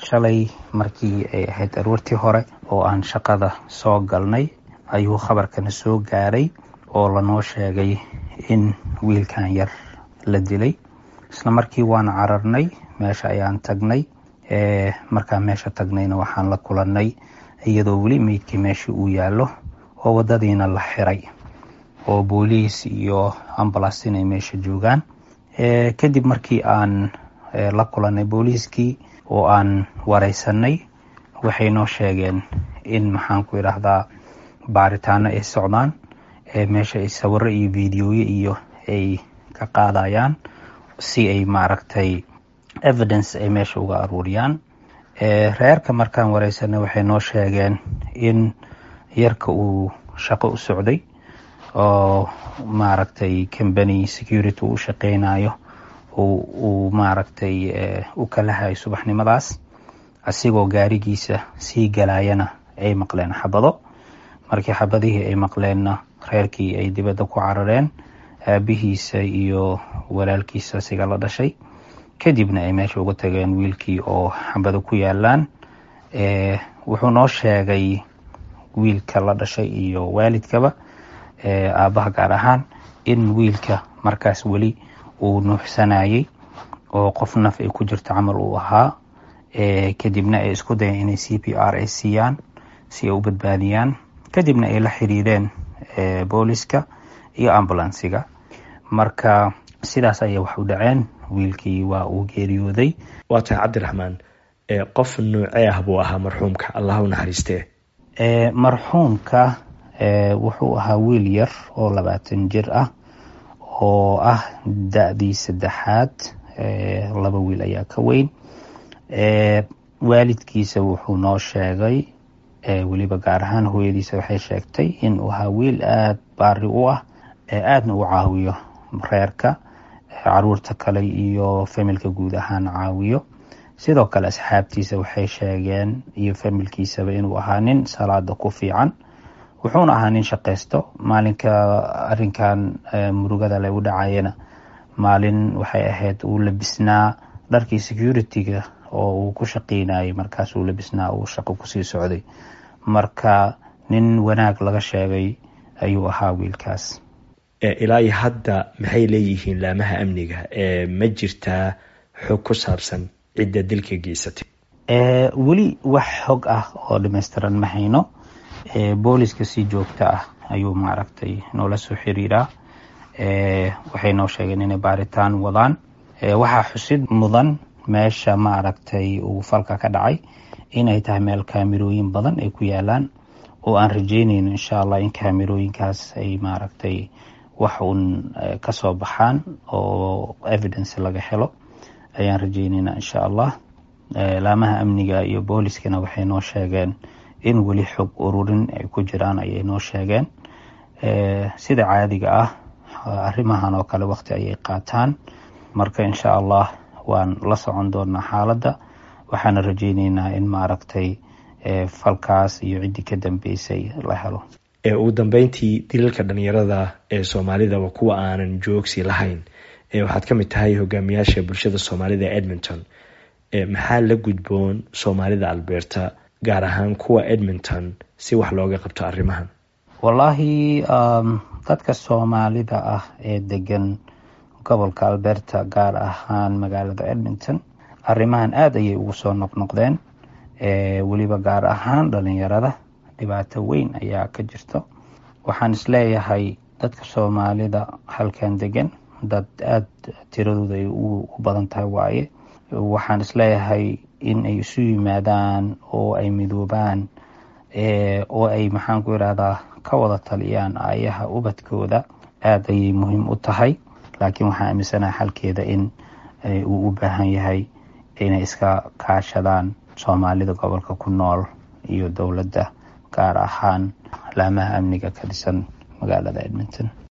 shalay markii ay ahayd aroortii hore oo aan shaqada soo galnay ayuu khabarkana soo gaaray oo lanoo sheegay in wiilkan yar la dilay isla markii waan cararnay meesha ayaan tagnay markaan meesha tagnayna waxaan la kulannay iyadoo weli meydkii meeshii uu yaallo oo waddadiina la xiray oo booliis iyo ambulans inay meesha joogaan kadib markii aan la kulannay booliiskii oo aan wareysanay waxay noo sheegeen in maxaan ku idhaahdaa baaritaano ay socdaan meesha ay sawiro iyo videoye iyo ay ka qaadayaan si ay maaragtay evidence ay meesha uga aruuriyaan reerka markaan wareysanay waxay noo sheegeen in yarka uu shaqo u socday oo maaragtay combany security u shaqeynayo uu maaragtay u kala hayo subaxnimadaas asigoo gaarigiisa sii galayana ay maqleen xabado markii xabadihii ay maqleenna reerkii ay dibadda ku carareen aabihiisa iyo walaalkiisa siga la dhashay kadibna ay meesha uga tageen wiilkii oo xabado ku yaalaan wuxuu noo sheegay wiilka la dhashay iyo waalidkaba aabbaha gaar ahaan in wiilka markaas weli uu nuuxsanayay oo qof naf ay ku jirto camal uu ahaa kadibna ay isku dayeen inay c p r ay siiyaan si ay u badbaadiyaan kadibna ay la xiriireen booliska iyo ambulansiga marka sidaas ayay wax u dhaceen wiilkii waa uu geeriyooday waa tahay cabdiraxmaan qof nuucee ah buu ahaa marxuumka allah u naxariistee marxuumka wuxuu ahaa wiil yar oo labaatan jir ah oo ah da-dii saddexaad laba wiil ayaa ka weyn waalidkiisa wuxuu noo sheegay weliba gaar ahaan hooyadiisa waxay sheegtay in uu ahaa wiil aada baari u ah aadna u caawiyo reerka caruurta kale iyo familka guud ahaan caawiyo sidoo kale asxaabtiisa waxay sheegeen iyo familkiisaba inuu ahaa nin salaada ku fiican wuxuuna ahaa nin shaqaysto maalinka arinkan murugada le u dhacayana maalin waxay ahayd uu labisnaa dharkii security-ga oo uu ku shaqeynayay markaas uu labisnaa uu shaqo kusii socday marka nin wanaag laga sheegay ayuu ahaa wiilkaas ilaa iyo hadda maxay leeyihiin laamaha amniga ma jirtaa xog ku saabsan cidda dilka geysatay weli wax xog ah oo dhamaystiran ma hayno booliska si joogto ah ayuu maaragtay noola soo xiriiraa waxay noo sheegeen inay baaritaan wadaan waxaa xusid mudan meesha maaragtay uu falka ka dhacay inay tahay meel kaamirooyin badan ay ku yaalaan oo aan rajeynayno insha allah in kaamirooyinkaas ay maaragtay wax uun kasoo baxaan oo evidence laga helo ayaan rajeyneynaa insha allah laamaha amniga iyo booliskana waxay noo sheegeen in weli xog ururin ay ku jiraan ayay noo sheegeen sida caadiga ah arrimahan oo kale waqti ayay qaataan marka insha allah waan la socon doonaa xaaladda waxaana rajeyneynaa in maaragtay falkaas iyo ciddii ka dambeysay la helo ugu dambeyntii dilalka dhalinyarada ee soomaalida waa kuwa aanan joogsi lahayn waxaad ka mid tahay hogaamiyaasha bulshada soomaalida ee edmonton maxaa la gudboon soomaalida alberta gaar ahaan kuwa edmonton si wax looga qabto arrimahan wallaahi dadka soomaalida ah ee degan gobolka alberta gaar ahaan magaalada edmonton arrimahan aada ayay ugu soo noqnoqdeen weliba gaar ahaan dhalinyarada dhibaato weyn ayaa ka jirto waxaan isleeyahay dadka soomaalida halkan degan dad aada tiradooda ay u badan tahay waaye waxaan isleeyahay in ay isu yimaadaan oo ay midoobaan oo ay maxaan ku irahdaa ka wada taliyaan aayaha ubadkooda aada ayay muhiim u tahay laakiin waxaan aaminsanaha xalkeeda in uu u baahan yahay inay iska kaashadaan soomaalida gobolka ku nool iyo dowladda gaar ahaan laamaha amniga ka dhisan magaalada edmonton